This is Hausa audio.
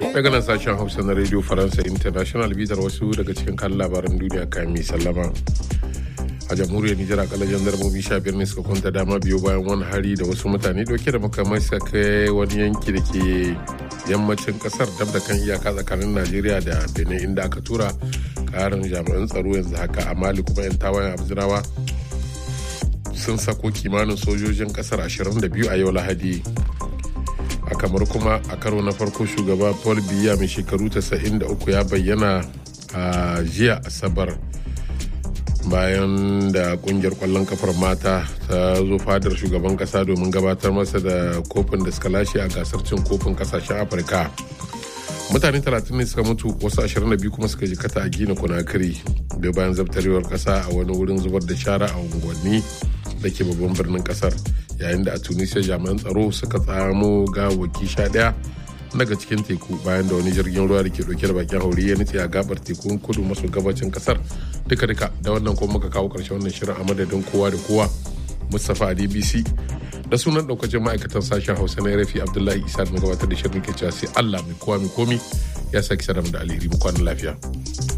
daga nan sashen hausa na radio faransa international bitar wasu daga cikin kan labaran duniya kami sallama a jamhuriyar nijar akalla jandarmomi sha biyar ne suka kwanta dama biyu bayan wani hari da wasu mutane dauke da makamai suka kai wani yanki da ke yammacin kasar dab da kan iyaka tsakanin najeriya da benin inda aka tura karin jami'an tsaro yanzu haka a mali kuma yan tawayen abzinawa sun sako kimanin sojojin kasar 22 a yau lahadi a kamar kuma a karo na farko shugaba paul biya mai shekaru 93 ya bayyana a jiya asabar bayan da kungiyar kwallon kafar mata ta zo fadar shugaban kasa domin gabatar masa da kofin da suka lashe a gasar cin kofin kasashen afirka mutane 30 ne suka mutu wasu 22 kuma suka jikata a gina kunakiri da bayan zabtarewar kasa a wani wurin zubar da shara a unguwanni da ke babban birnin kasar yayin da a tunisia jami'an tsaro suka tsamo gawaki sha daya daga cikin teku bayan da wani jirgin ruwa da ke dauke da bakin hauri ya nutse a gabar tekun kudu maso gabacin kasar duka duka da wannan kuma muka kawo karshen wannan shirin a madadin kowa da kowa mustapha a dbc da sunan daukacin ma'aikatan sashen hausa na rafi abdullahi isa da gabatar da shirin ke cewa sai allah mai kowa mai komi ya saki saram da alheri mu kwanan lafiya